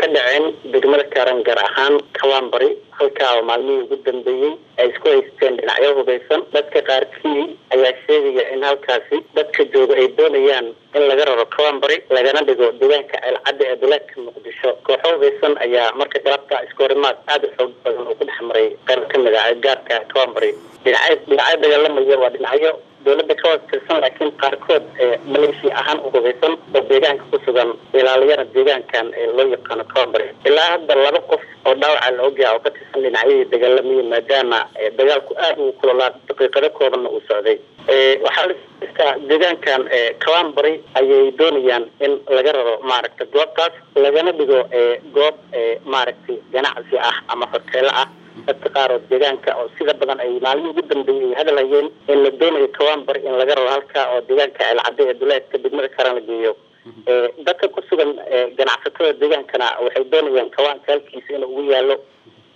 ka dhaceen degmada kaaran gaar ahaan kawaanbari halkaa oo maalmihii ugu dambeeyey ay isku haysteen dhinacyo hubeysan dadka qaarkii ayaa sheegaya in halkaasi dadka jooga ay doonayaan in laga raro kawaanbari lagana dhigo deegaanka ceelcadda ee duleedka muqdisho kooxo hubeysan ayaa marka galabta iskoorimaad aada u xoog badan oo ku dhex maray qayb kamid ah gaarka kawaanbari dhinacyo dhinacyo dagaalamaya waa dhinacyo dowladda ka tirsan laakiin qaarkood maleeshi ahaan u hubeysan oo deegaanka ku sugan ilaaliyana deegaankan ee loo yaqaano kawaanbari ilaa hadda laba qof oo dhaawaca la ogyaha oo ka tirsan dhinacyadii dagaalamaya maadaama dagaalku aada uu kulolaa daqiiqado koobanna uu socday waxaa laistaa deegaankan kawaanbari ayay doonayaan in laga raro maaragta goobtaas lagana dhigo goob maaragtay ganacsi ah ama hoteelo ah dadka qaar oo deegaanka oo sida badan ay maalmihii ugu dambeeyey ay hadal hayeen in la doonayo kawaanbari in laga raro halkaa oo deegaanka ceelcadde ee duleedka degmada karan la geeyo dadka ku sugan ganacsatada deegaankana waxay doonayaan kawaanka halkiisa inuu ugu yaalo